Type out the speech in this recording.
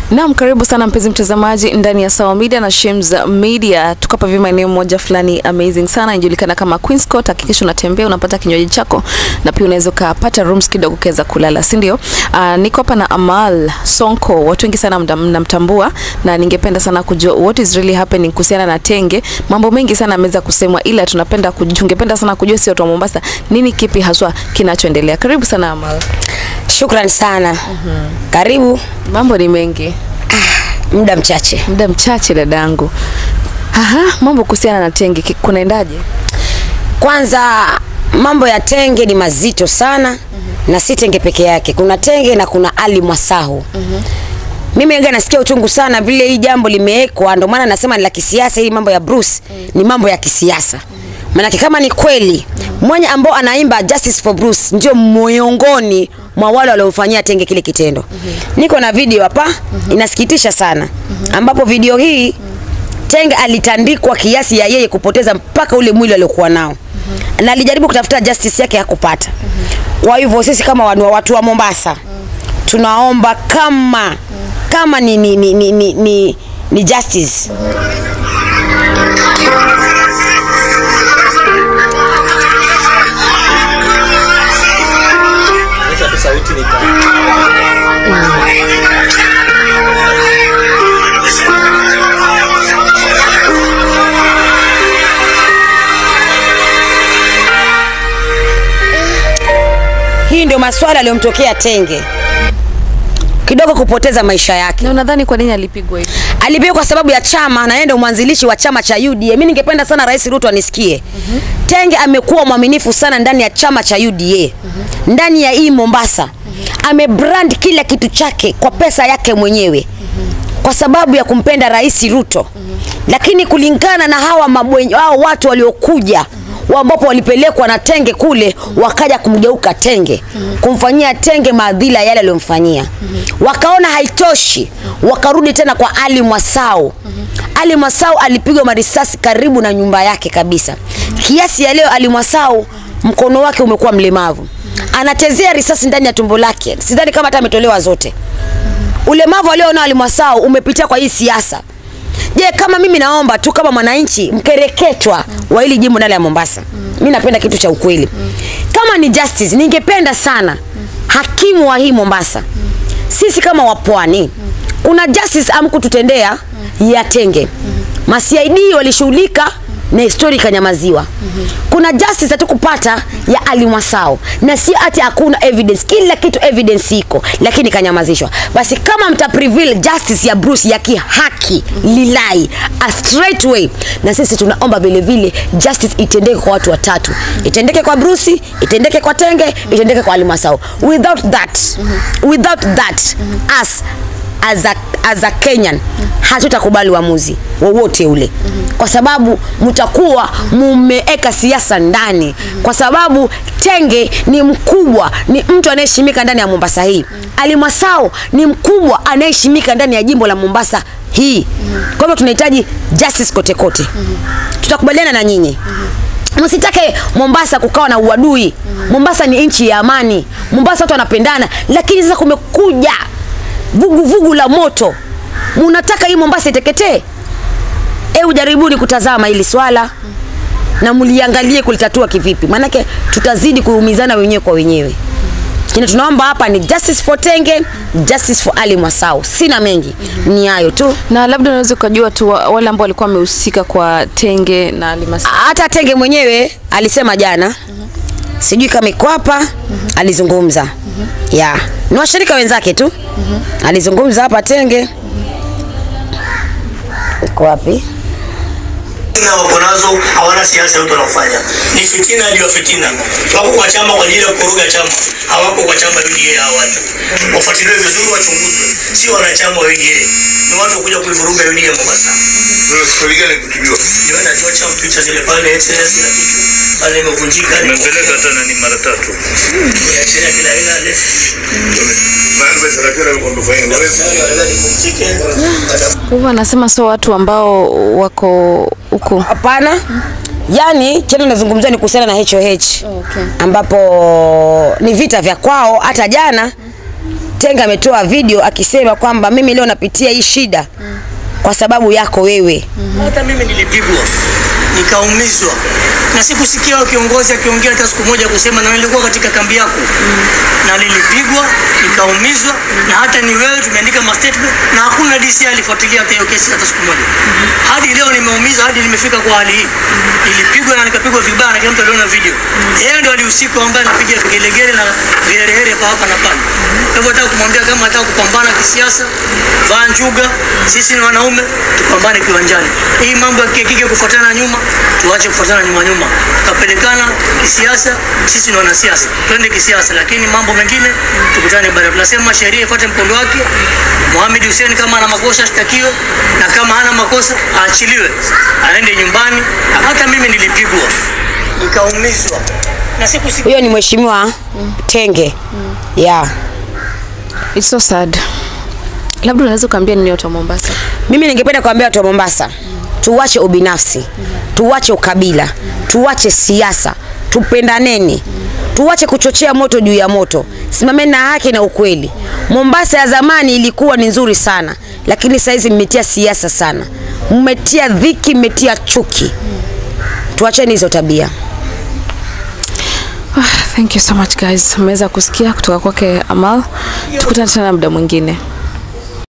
Naam, karibu sana mpenzi mtazamaji ndani ya Sawa Media na Shems Media. Tuko hapa vima eneo moja fulani amazing sana inajulikana kama Queen's Court. Hakikisha unatembea unapata kinywaji chako na pia unaweza ukapata rooms kidogo ukaweza kulala, si ndio? Uh, niko hapa na Amal Sonko, watu wengi sana mda- mnamtambua na ningependa sana kujua what is really happening kuhusiana na Tenge. Mambo mengi sana ameweza kusemwa, ila tunapenda kuj- tungependa sana kujua sio watu wa Mombasa, nini kipi haswa kinachoendelea. Karibu sana Amal. Shukran sana. Karibu Mambo ni mengi. muda mchache. muda mchache dadangu. Aha, mambo kuhusiana na Tenge ki- kunaendaje? Kwanza mambo ya tenge ni mazito sana na si tenge peke yake. Kuna tenge na kuna Ali Mwasahu. Mimi nga nasikia uchungu sana vile hii jambo limewekwa, ndio maana nasema ni la kisiasa. Hii mambo ya Bruce ni mambo ya kisiasa. Maanake kama ni kweli mwenye ambao anaimba Justice for Bruce ndio miongoni mwa wale waliomfanyia Tenge kile kitendo. Niko na video hapa, inasikitisha sana, ambapo video hii Tenge alitandikwa kiasi ya yeye kupoteza mpaka ule mwili aliokuwa nao na alijaribu kutafuta justice yake hakupata. Kwa hivyo sisi kama wanu- watu wa Mombasa tunaomba kama kama ni, ni, ni, ni, ni, ni, ni justice hii ndio maswala aliyomtokea Tenge kidogo kupoteza maisha yake. Na unadhani kwa nini alipigwa hivi? Alipigwa kwa sababu ya chama na yeye ndio mwanzilishi wa chama cha UDA. Mimi ningependa sana Rais Ruto anisikie. Tenge amekuwa mwaminifu sana ndani ya chama cha UDA. Ndani ya hii Mombasa. Amebrand kila kitu chake kwa pesa yake mwenyewe. Kwa sababu ya kumpenda Rais Ruto. Lakini kulingana na hawa mabwenye, hao watu waliokuja wa ambapo walipelekwa na Tenge kule wakaja kumgeuka Tenge kumfanyia Tenge maadhila yale aliyomfanyia wakaona haitoshi wakarudi tena kwa Ali Mwasau Ali Mwasau alipigwa marisasi karibu na nyumba yake kabisa kiasi ya leo Ali Mwasau mkono wake umekuwa mlemavu anachezea risasi ndani ya tumbo lake sidhani kama hata ametolewa zote ulemavu alionao Ali Mwasau umepitia kwa hii siasa Je, kama mimi naomba tu kama mwananchi mkereketwa wa hili jimbo ndani ya Mombasa. Mimi napenda kitu cha ukweli. Kama ni justice, ningependa sana hakimu wa hii Mombasa. Sisi kama wapwani kuna justice amkututendea ya Tenge. Ma-CID walishughulika na histori ikanyamaziwa. Kuna justice hatukupata ya Ali Mwasao na si ati hakuna evidence, kila kitu evidence iko, lakini ikanyamazishwa. Basi kama mta prevail justice ya Bruce ya kihaki lilai a straight way, na sisi tunaomba vile vile justice itendeke kwa watu watatu, itendeke kwa Bruce, itendeke kwa Tenge, itendeke kwa Ali Mwasao. Without that, without that us as a, as a Kenyan hatutakubali uamuzi wowote ule kwa sababu mtakuwa mumeeka siasa ndani kwa sababu Tenge ni mkubwa, ni mtu anayeheshimika ndani ya Mombasa hii. Ali Mwasao ni mkubwa anayeheshimika ndani ya jimbo la Mombasa hii. Kwa hivyo tunahitaji justice kote kote. Tutakubaliana na nyinyi msitake Mombasa kukawa na uadui. Mombasa ni nchi ya amani. Mombasa watu wanapendana, lakini sasa kumekuja vuguvugu vugu la moto. Munataka hii Mombasa iteketee? Hebu jaribuni kutazama hili swala na mliangalie kulitatua kivipi, maanake tutazidi kuumizana wenyewe kwa wenyewe. Kile tunaomba hapa ni justice for Tenge, justice for Ali Mwasau. Sina mengi, ni hayo tu. Na labda unaweza ukajua tu wa- wale ambao walikuwa wamehusika kwa Tenge na Alimasa. hata Tenge mwenyewe alisema jana sijui kama iko hapa alizungumza ya ni washirika wenzake tu alizungumza hapa Tenge iko wapi na wako nazo hawana siasa yote wanaofanya ni fitina juu ya fitina. Wako kwa chama kwa ajili ya kuruga chama, hawako kwa chama UDA. Hawa watu wafuatiliwe vizuri, wachunguzwe, sio wanachama wa UDA, ni watu wakuja kuivuruga UDA Mombasa. Ndio najua chama picha zile pale excellence na kitu pale imevunjika, ni Nimepeleka hata nani mara tatu. kuachia kila aina ile daktari wanataka nipumzike Kwa hivyo anasema sio watu ambao wako huko. hapana yani tena nazungumzia ni kuhusiana na HOH Okay. ambapo ni vita vya kwao hata jana Tenge ametoa video akisema kwamba mimi leo napitia hii shida kwa sababu yako wewe. Hata mimi nilipigwa nikaumizwa, na sikusikia huyo kiongozi akiongea hata siku moja kusema na nilikuwa katika kambi yako na nilipigwa nikaumizwa, na hata ni wewe tumeandika ma statement na hakuna DC alifuatilia hata hiyo kesi hata siku moja. Hadi leo nimeumizwa, hadi nimefika kwa hali hii. Nilipigwa na nikapigwa vibaya, na kila mtu aliona video. Yeye ndo alihusika ambaye anapiga vigelegele na viherehere pa hapa na pale. Kwa hivyo nataka kumwambia kama nataka kupambana kisiasa, vaa njuga, sisi ni wanaume, tupambane kiwanjani. Hii mambo ya kike kufuatana nyuma, tuache kufuatana nyuma nyuma. Kapelekana kisiasa, sisi ni wanasiasa, twende kisiasa, lakini mambo mengine tukutane baadaye. Tunasema sheria ifuate mkondo wake. Mohamed Hussein kama ana makosa ashtakiwe, na kama hana makosa aachiliwe, aende nyumbani. Hata mimi nilipigwa nikaumizwa na sikusikia Huyo ni mheshimiwa Tenge. Yeah. It's so sad. Labda unaweza ukaambia nini watu wa Mombasa? Mimi ningependa kuambia watu wa Mombasa, tuwache ubinafsi, tuwache ukabila, tuwache siasa, tupendaneni, tuwache kuchochea moto juu ya moto, simameni na haki na ukweli. Mombasa ya zamani ilikuwa ni nzuri sana, lakini saizi mmetia siasa sana, mmetia dhiki, mmetia chuki. Tuacheni hizo tabia. Ah, thank you so much guys. Mmeweza kusikia kutoka kwake Amal. Tukutane tena muda mwingine.